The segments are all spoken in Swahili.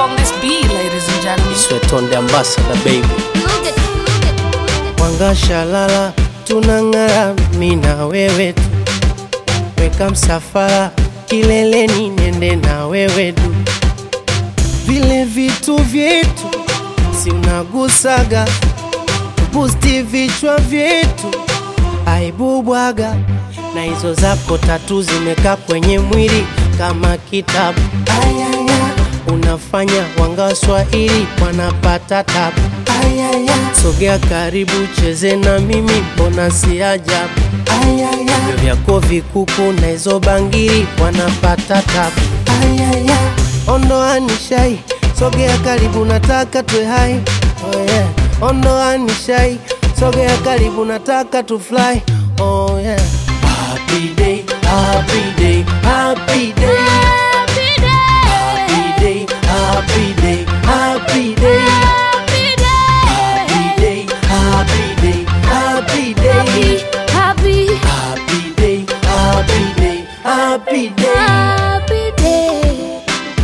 on this beat, ladies and gentlemen. Swetonde ambassador baby Look at, look at, look at. Wangashalala tunang'ara mi na wewe tu, weka msafara kileleni, nende na wewe tu, vile vitu vyetu si unagusaga, busti vichwa vyetu aibu bwaga, na hizo zako tatu zimekaa kwenye mwili kama kitabu. Ayaya, unafanya wanga Waswahili wanapata tabu. Ayaya, sogea karibu, cheze na mimi, mbona si ajabu? Ayaya, vyo vyako vikuku na hizo bangili wanapata tabu. Ayaya, ondoa nishai, sogea karibu, nataka tuwe hai. Oh yeah. Ondoa nishai, sogea karibu, nataka tu fly. Oh yeah. Happy day, happy day, happy day. Happy day. Happy day, happy day, happy day. Happy day. Happy day, happy day, happy day. Happy. Happy day, happy day, happy day. Happy day.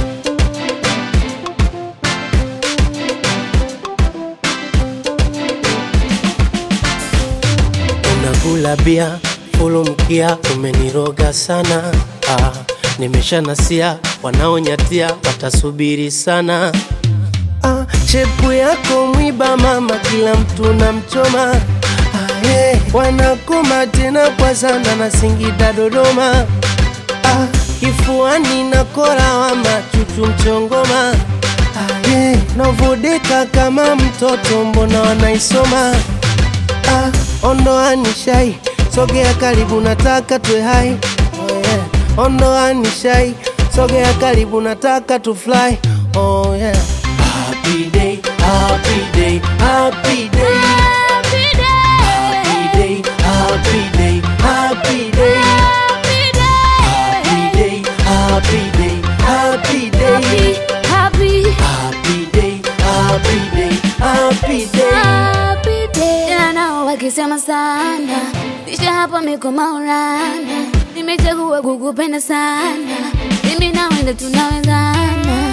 Unakula bia fulu mkia, umeniroga sana ah, nimesha nasia, wanaonyatia watasubiri sana ah, shepu yako mwiba mama, kila mtu na mchoma ah, yeah. wanakoma tena kwa sana na Singida Dodoma ah, kifuani na kora wama chuchu mchongoma ah, yeah. navodeka kama mtoto, mbona wanaisoma ah, ondoa nishai, sogea karibu, nataka tuwe hai. Oh yeah. Ondoa nishai, sogea karibu, nataka tu fly. Oh yeah. Happy day, happy day, happy day, Happy day. happy day, happy day, happy day, happy day, happy day, Happy. happy day, happy day, happy day. Happy day. Tena nao wakisema sana kisha hapa miko maurana nimechagua kukupenda sana mimi na wende tunawezana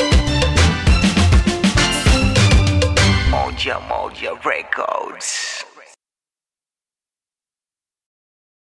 Moja Moja Records.